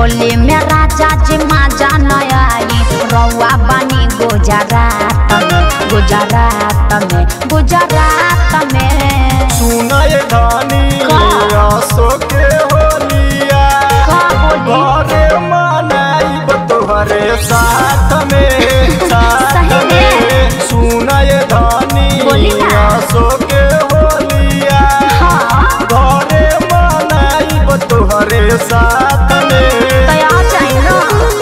होली में राजा जी माजा नयाई रउआ बनी गुजरात में गुजरात में गुजरात में सुनय धानी का? आसो के होलिया का बोली घरे मनाइब तोहरे साथ में साथ सही में। में सुनय धानी बोली ना। आसो के होलिया हाँ घरे मनाइब तोहरे साथ में तो आ जाए ना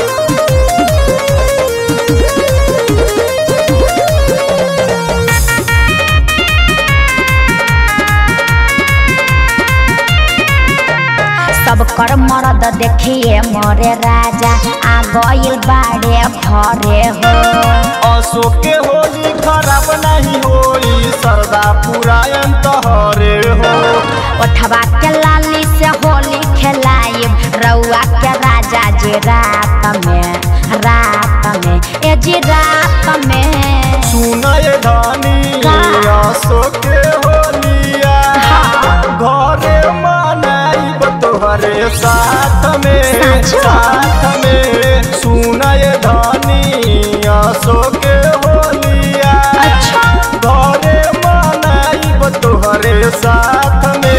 सब कर मरद देखिए मोरे राजा आ गइल बाड़े भरे हो असो के होली खराब नहीं होई सरदा पुरायन तोहरे हो ओठवा के लाली से होली खेलाइब रउआ के राजा जी रात में रात में ए जी रात में सुनय धानी का? आसो के होलिया हाँ। घरे मनाइब तोहरे साथ में साचो? साथ में सुनय धानी आसो के होलिया अच्छा घरे मनाइब तोहरे साथ में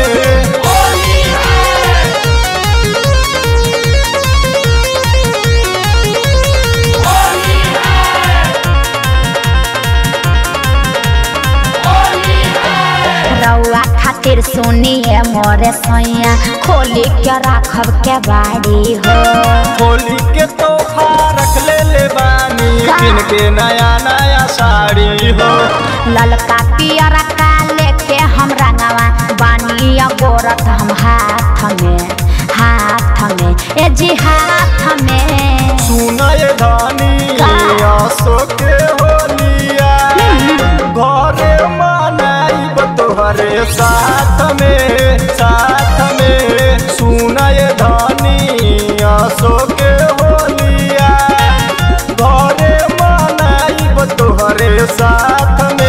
रउआ खातिर सुनिए मोरे सैया खोली के राखब के बाड़ी हो होली के तोहफा रख ले ले बानी का? किन के नया नया साड़ी हो ललका पियर का लेके हम रंगवा बानी गोरत हम हाथ में हाथ में ए जी हाथ में सुनय धानी का? आसो के होलिया घरे मनाइब तोहरे साथ में साथ में सुनय धानी आसो के होलिया घरे मनाइब तोहरे साथ में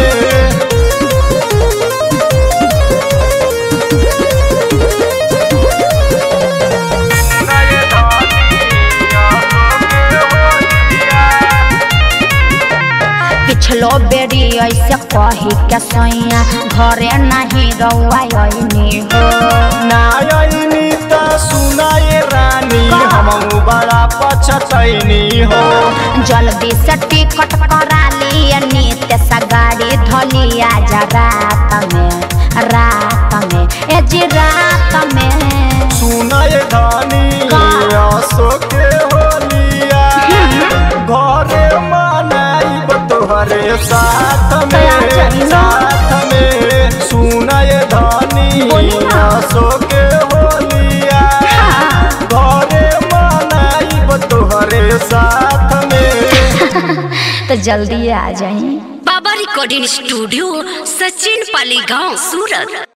पिछलो बेरी ऐसे कही के सैया घरे नहीं रउआ अइनी हो नायनी त सुनाए रानी का? हमहू बड़ा पछतैनी हो जल्दी से टिकट करा लिए नीत सा गाड़ी धलिया जा रात में रात में ए जी रात में सुनाए धानी का? आसो के होलिया घरे मनाइब तोहरे साथ दया में चली ना। साथ में सुनाए धानी बोली ना। आसो के होलिया हाँ। घरे मनाइब तोहरे साथ में तो जल्दी आ जाइए बाबा रिकॉर्डिंग स्टूडियो सचिन पाली गांव सूरत